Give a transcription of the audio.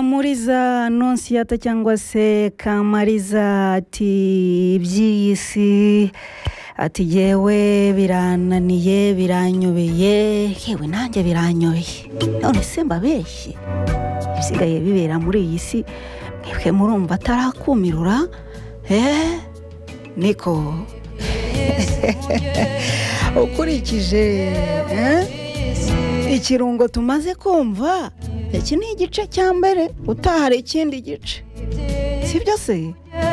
tamuriza anonsiyata cyangwa se kamariza ati iby'iyi si ati yewe birananiye biranyobeye yewe nanjye biranyobeye none se mbabeshye ibisigaye bibera muri iyi si mwebwe murumva atarakumirura eee niko ukurikije eh? ikirungo tumaze kumva iki ni igice cya mbere utaha hari ikindi gice si byo se